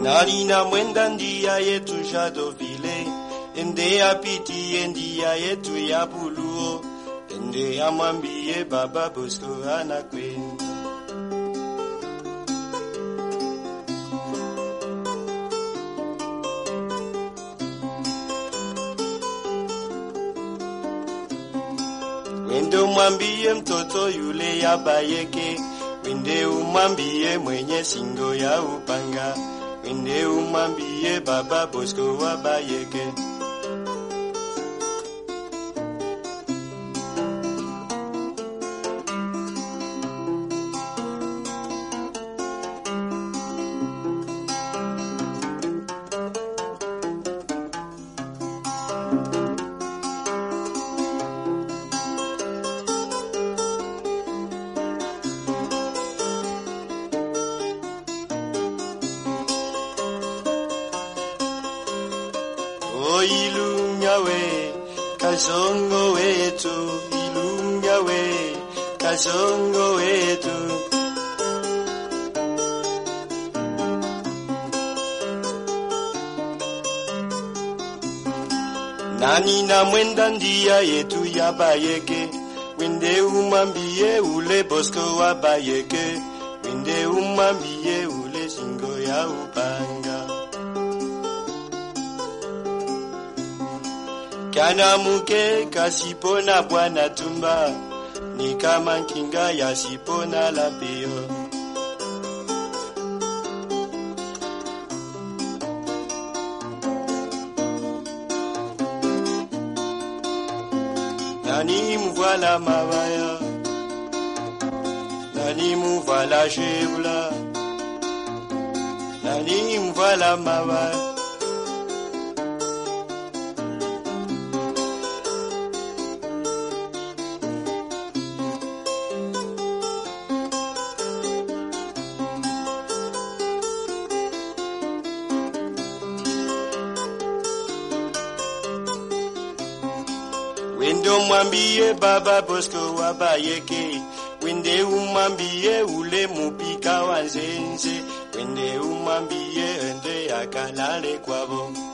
nani na mwenda ndia yetu Shadovile, ende apitie ndia yetu ya Buluo, ende amwambie Baba Bosco anakwenda. Wende umwambie mtoto yule ya Bayeke, wende umwambie mwenye singo ya upanga, wende umwambie Baba Bosco wa Bayeke. O ilunga we, kasongo wetu, ilunga we, kasongo wetu. Nani na mwenda ndia yetu ya Bayeke, wende umwambie ule Bosco wa Bayeke, wende umwambie ule singo ya upanga. Kana muke kasipona bwana tumba ni kama kinga ya sipona la pio. Nani mvoila mabaya, nani mvoila shebla, nani mvoila mabaya. Wende umwambie Baba Bosco wa Bayeke, wende umwambie ule mupika wa Nzenze, wende umwambie ende akalale kwabo.